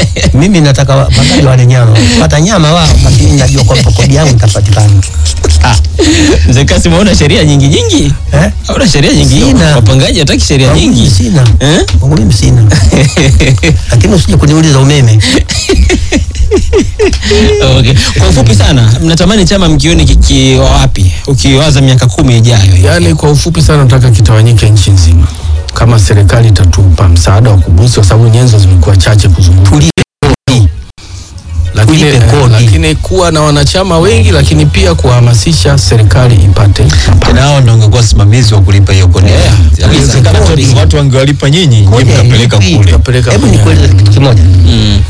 mimi nataka wa- magari wale nyama pata nyama wao basi mimi najua kwamba kodi yangu itapatikana Mzee Kasim, hauna sheria nyingi nyingi? eh? Hauna sheria nyingi? Sina. Wapangaji hataki sheria Kwangu mimi nyingi. sina Eh? kwangu mimi sina lakini usije kuniuliza umeme Okay. Kwa ufupi sana, mnatamani chama mkioni kikiwa wapi? Ukiwaza miaka kumi ijayo. Yaani kwa ufupi sana nataka kitawanyike nchi nzima, kama serikali itatupa msaada wa kubusi, kwa sababu nyenzo zimekuwa chache kuzunguka, tulipe kodi lakini, tulipe eh, kodi. lakini kuwa na wanachama wengi, lakini pia kuhamasisha serikali ipate tena hao ndio ungekuwa simamizi wa kulipa hiyo kodi Yeah. Inawezekana Kodi. tu watu wangewalipa nyinyi nyinyi Kodi mkapeleka hailipi. kule Kapeleka hebu kwenye- nikueleze kitu kimoja Mm.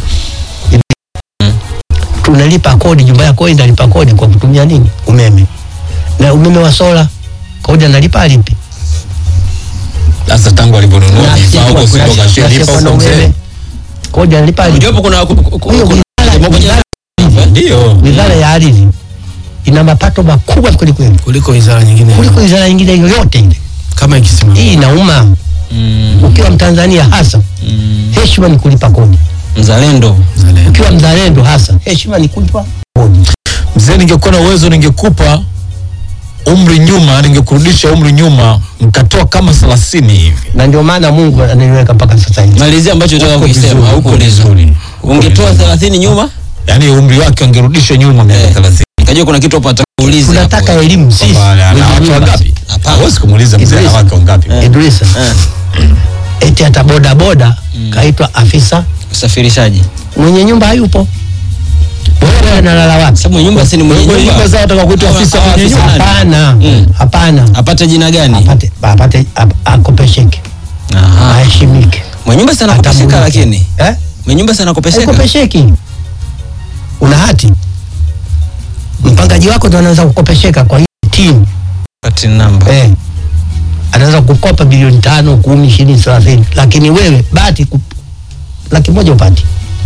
tunalipa kodi nyumba yako inalipa kodi kwa kutumia nini umeme na umeme wa sola kodi analipa alipi sasa tangu alivyonunua Na vifaa huko asiyekuwa- sio na kashalipa asiyekuwa na huko mzee umeme kodi analipa alipi Japo kuna ku- ku- ku- Huyo kuna- wizara- wizara- ndio wizara ya ardhi ina mapato makubwa kwelikweli kuliko wizara nyingine kuliko wizara nyingine yoyote ile kama ikisimama. hii inauma Mm. ukiwa mtanzania hasa Mm. heshima ni kulipa kodi Mzalendo. ukiwa mzalendo hasa heshima ni kulipa kodi mzee ningekuwa na uwezo ningekupa umri nyuma ningekurudisha umri nyuma mkatoa kama thelathini hivi na ndio maana mungu ananiweka mpaka sasa hivi Malizia ambacho unataka Uko kukisema vizuri, au uko kuuliza. vizuri. Uko Ungetoa vizuri. 30 nyuma? yaani umri wake angerudishwa nyuma miaka Eh. thelathini Nikajua kuna kitu hapo atakuuliza. tunataka hapo. elimu sisi Kwamba ana wake wangapi Hapana. hawezi kumuuliza mzee ana Idris. wake wangapi Idrisa Eh. eti hata bodaboda kaitwa afisa Usafirishaji. mwenye nyumba hayupo wewe analala wapi Sababu nyumba si ni mwenye Mwenye nyumba. nyumba zao wataka kuitwa Hawa- afisa hawa mwenye afisa nyumba. nani? hapana Mm. hapana Apate jina gani? apate apate ap- akopesheke Aha. aheshimike Mwenye nyumba sana kopesheka Atambulike. lakini. eh Mwenye nyumba sana kopesheka. haikopesheki una hati mpangaji wako ndo anaweza kukopesheka kwa hii timu Pati namba. eh anaweza kukopa bilioni tano kumi ishirini thelathini lakini wewe bahati ku- laki moja upati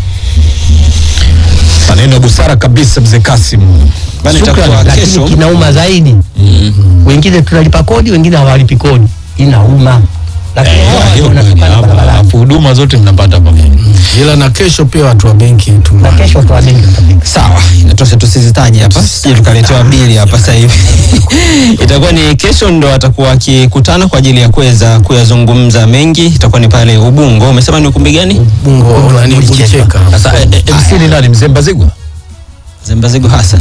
maneno ya busara kabisa mzee Kasim Bana Shukrani, itakuwa lakini kesho. kinauma zaidi wengine tunalipa kodi wengine hawalipi kodi inauma lakini Eh, hawa hiyo ndio kweli, wanatupana hapa, barabarani alafu huduma zote mnapata pamoja Ila na kesho pia watu wa benki na tuma kesho watu wa benki watapiga Sawa, inatosha tusizitaje hapa, sije tukaletewa bili hapa sasa hivi. Itakuwa ni kesho ndo atakuwa akikutana kwa ajili ya kuweza kuyazungumza mengi. Itakuwa ni pale Ubungo. Umesema ni ukumbi gani? bungo nani Bulicheka. bulicheka. sasa eh, eh, MC ni nani mzee Mbazigwa Zembazigo Hassan.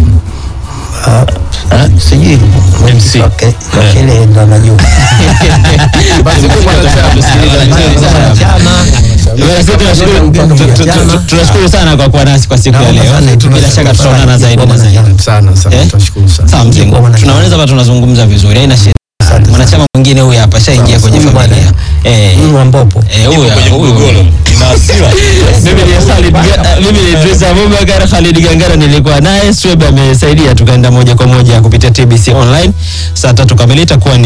Ah, sijui MC. Okay, wakele ndo anajua chama Bwana, sisi tunashukuru- tu- tu- tu- Tunashukuru sana kwa kuwa nasi kwa siku ya Naomba leo. sana, Bila shaka tutaonana zaidi na zaidi. sana sana Eh? tunashukuru sana Sawa mzee, Kwa mwanachama. tunaoneza hapa tunazungumza vizuri, haina shida. Asante Mwanachama mwingine huyu hapa shaingia kwenye Huyu bwana. familia. Eh, Mungu wa mbopo eh, huyu hapa, huyu. ina hasira Mimi ni Khalid Ga- mimi ni Idris Abubakar Khalid Gangara nilikuwa naye Swebe amesaidia tukaenda moja kwa moja kupitia TBC online saa tatu kamili itakuwa ni